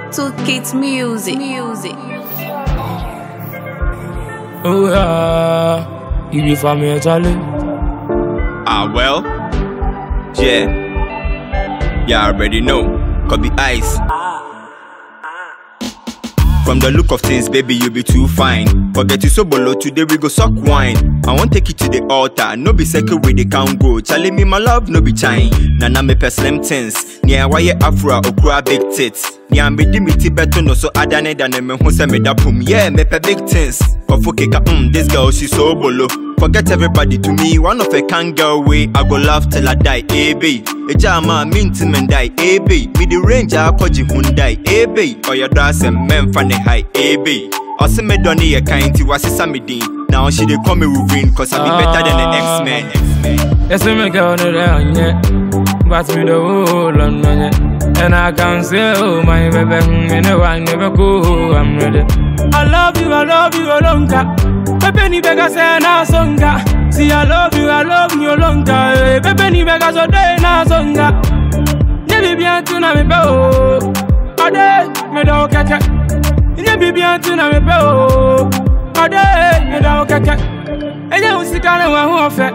Two Kids Music. Music. Oh yeah, you be for me, Charlie. Ah, well, yeah, yeah, I already know. Could be ice. From the look of things, baby, you be too fine. Forget you so below, today we go suck wine. I want take you to the altar, no be second way they can't go. Charlie me my love, no be chine. Nana me per slim things. Nia why afro okra big tits. Nia me di me ti beto no so adane than me who say me da pum. Yeah, me per big things. Kofo keka, mm, this girl she so bolo. Forget everybody to me, one of a can girl way. I go laugh till I die, eh babe. Ejama minti men die, eh babe. Me the range I koji Hyundai, eh babe. Or your dress and men fan high, eh babe. Ɔsɛ me dɔ ne yɛ kan nti wasesa me din Now she dey call me Wolverine Cause I be better than the X-Men X-Men Yes, me girl, no there, yeah. But me the whole on yeah. And I can say, oh my baby, me no one never go, I'm ready. I love you, I love you, Olonga. Pepe ni bega say na songa. See, I love you, I love you, Olonga. Pepe ni bega so day na songa. Ne bi bien tu na me pe o. Ade, me do keke. Ne bi bien tu na me pe o. Ade, me do keke. Enye usika na wa hu ofe.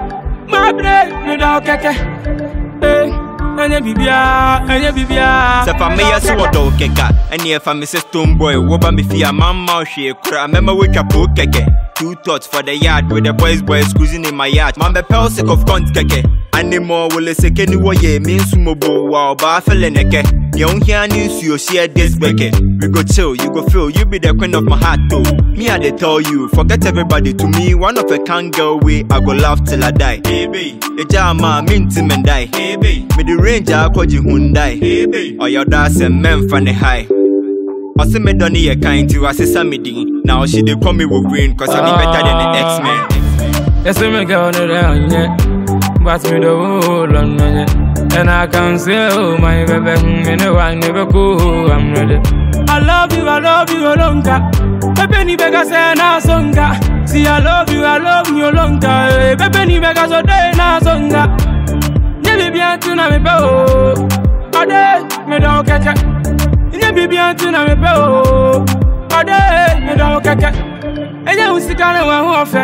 My break, me do keke. Eh, enye bibia, enye bibia. Sɛ fa meyɛ so wɔdɔ wo kɛka ɛne ɛfa me sɛ stone boy woba me fie a mamma wo hwee kora mɛma woatwa po kɛkɛ Two thoughts for the yard with the boys boys cruising in my yard Man bɛpɛ sick of cunt kɛkɛ Anemo wole seke ni wɔyɛ me nso mɔbo wa ɔbaa fɛlɛ nɛkɛ Deɛ wohia ne nsuo share this bɛkɛ We go chill, you go feel, you be the queen of my heart though Me I dey tell you, forget everybody to me One of a can girl way, I go laugh till I die Hey babe, eja ama minti men die Hey babe, me the range akɔgye Hyundai Hey babe, ɔyɛ ɔdɔ asɛm mɛmfa ne high Ɔsɛ me dɔ ne yɛ kan nti wasesa me din Now she dey call me Wolverine Cause I be better than the X-Men Yes, me girl, no there, yeah. But me the whole on yeah. And I can say, oh my baby, me no one never go, I'm ready. I love you, I love you, Olonga. Pepe ni bega say na songa. See, I love you, I love you, Olonga. Pepe ni bega so day na songa. Ne bi bien tu na me pe o. Ade, me do keke. Ne bi bien tu na me pe o. Ade, me do keke. Enye usika na wa hu ofe.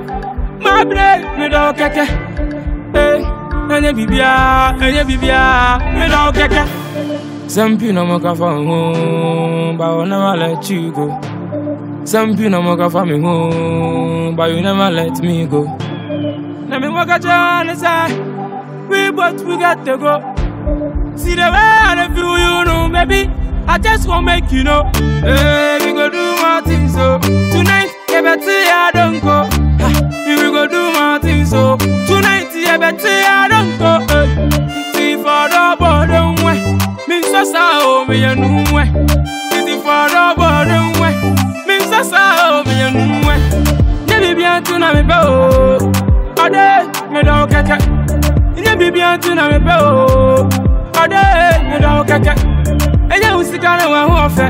My break, me do keke. Eh, enye bibia, enye bibia, me do keke. Some people no more for home, but I will never let you go. Some people no more for me home, but you never let me go. Let me walk at your side. We both we got to go. See the way I feel, you know, baby. I just want make you know. Hey, we go do more things so tonight. Yeah, better I don't go. Ha, we go do more things so tonight. Yeah, better I don't go. Hey, see for the bottom way. Me so sa o me ya nu way. See for the bottom way. Me so sa o me ya nu way. Ne bi bien tu na me pe o. Ade me do keke. Ne bi bien tu na me pe o. Ade me do keke. Enye usika na wa hu ofe.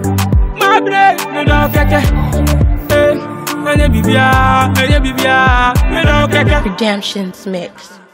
My break me do keke. Eh, enye bibia, enye bibia, me do keke. Redemption's Mix.